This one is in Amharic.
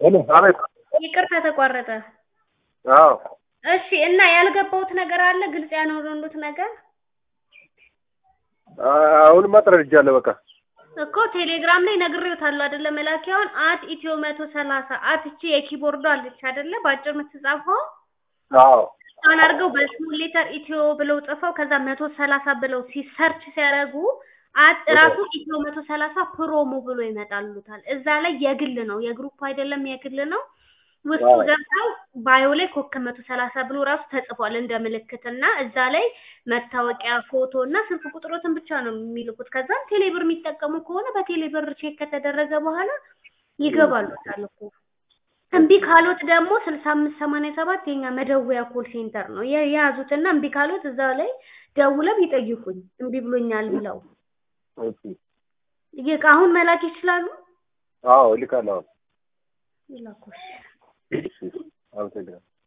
ሄሎ አቤት ይቅርታ ተቋረጠ። አዎ እሺ እና ያልገባሁት ነገር አለ ግልጽ ያልሆኑት ነገር አሁንማ ተረድቻለሁ በቃ እኮ ቴሌግራም ላይ ነግሬዎታለሁ አይደለ? መላኪያውን አት ኢትዮ መቶ ሰላሳ አት እቺ የኪቦርዱ አለች አይደለ? በአጭር የምትጻፈው አዎ እሷን አድርገው በስሞል ሌተር ኢትዮ ብለው ጽፈው ከዛ መቶ ሰላሳ ብለው ሲሰርች ሲያደርጉ አት ራሱ ኢትዮ መቶ ሰላሳ ፕሮሞ ብሎ ይመጣሉታል። እዛ ላይ የግል ነው የግሩፕ አይደለም የግል ነው። ውስጡ አዎ። ገብተው ባዮ ላይ ኮከብ መቶ ሰላሳ ብሎ ራሱ ተጽፏል እንደ ምልክት እና እዛ ላይ መታወቂያ ፎቶ እና ስልክ ቁጥሮትን ብቻ ነው የሚልኩት። ከዛም ቴሌብር የሚጠቀሙ ከሆነ በቴሌብር ቼክ ከተደረገ በኋላ ይገባሉታል እኮ። እምቢ ካሎት ደግሞ ስልሳ አምስት ሰማንያ ሰባት የኛ መደወያ ኮል ሴንተር ነው የ- የያዙትና እምቢ ካሎት እዛ ላይ ደውለው ይጠይቁኝ እምቢ ብሎኛል ብለው እሺ ይቅ አሁን መላክ ይችላሉ። አዎ እልካለሁ ይላኩሽ እሺ አመሰግናለሁ